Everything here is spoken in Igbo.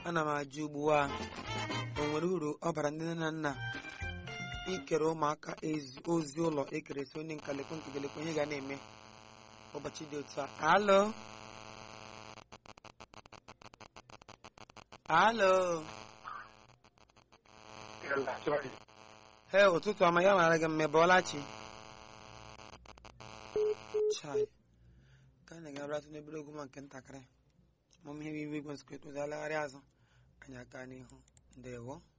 ana m ajụ ugbu a o nwere uru ọ bara ndị nne na nna ikere ụmụaka ezi ozi ụlọ ekeresi onye nka lekwe nke gelekwe ihe ga na-eme ụbọchị dị otu a alo alo he ụtụtụ ọma ya mara gị mme bọọlachi chai ka anyị ga-abịatụ n'ebere ogwu ma nke ntakịrị ma ihe iwe igwe nsịkwa etozi alagharị azụ anyị aka n'ihu ndewo